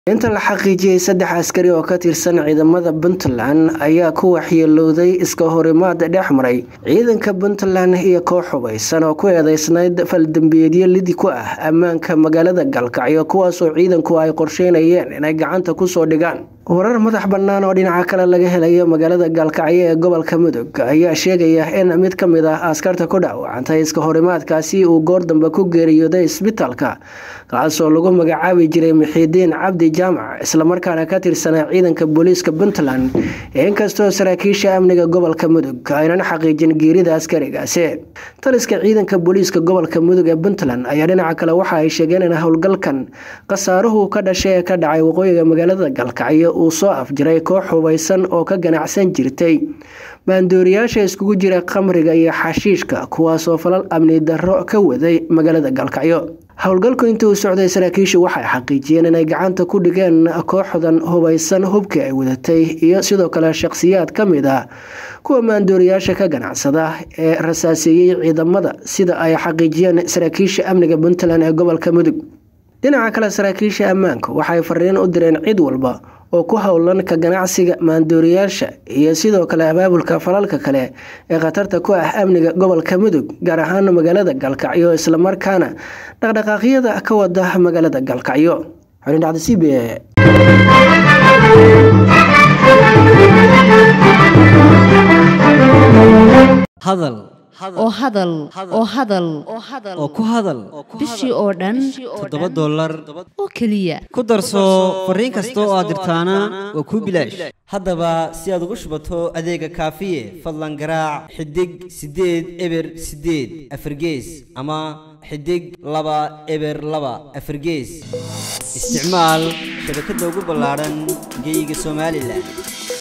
inta la xaqiijiyey saddex askari oo ka tirsan ciidamada puntland ayaa ku waxyeelowday iska horimaad dhex maray ciidanka puntland iyo koox hubaysan oo ku eedeysnayd faldambiyeedyo lidi ku ah ammaanka magaalada galkacyo kuwaasoo ciidanku ay qorsheynayeen inay gacanta kusoo dhigaan warar madax bannaan oo dhinaca kale laga helayo magaalada gaalkacyo ee gobolka mudug ayaa sheegaya in mid ka mid ah askarta ku dhaawacantay iska horimaadkaasi uu goor dambe ku geeriyooday isbitaalka kaasoo lagu magacaabi jiray mixiidiin cabdi jaamac islamarkaana ka tirsanaa ciidanka booliiska puntland inkastoo saraakiisha amniga gobolka mudug aynan xaqiijin geerida askarigaasi taliska ciidanka booliiska gobolka mudug ee puntland ayaa dhinaca kale waxa ay sheegeen in howlgalkan khasaaruhu ka dhashay ee ka dhacay waqooyiga magaalada galkacyo uu soo afjiray koox hubaysan oo ka ganacsan jirtay maandooriyaasha iskugu jira khamriga iyo xashiishka kuwaasoo falal amni darro ka waday magaalada galkacyo howlgalku intii uu socday saraakiishu waxay xaqiijiyeen inay gacanta ku dhigeen kooxdan hubaysan hubkii ay wadatay iyo sidoo kale shakhsiyaad ka mid ah kuwa maandooriyaasha ka ganacsada ee rasaaseeyey ciidamada sida ay xaqiijiyeen saraakiisha amniga puntland ee gobolka mudug dhinaca kale saraakiisha ammaanka waxay fariin u direen cid walba oo ku howlan ka ganacsiga maandooriyaasha iyo sidoo kale abaabulka falalka kale ee khatarta ku ah amniga gobolka mudug gaar ahaan magaalada galkacyo islamarkaana dhaqdhaqaaqyada ka wada magaalada galkacyo hadal oo hadal oo hadal oo ku hadal bishii oo dhan toddoba dollar oo keliya ku darso fariin kasta oo aad dirtaana waa kuu bilaash haddaba si aad ugu shubato adeega kaafiye fadlan garaac xidig siddeed eber siddeed afargees ama xidig laba eber laba afargees isticmaal shabakadda ugu ballaadhan geyga somalilan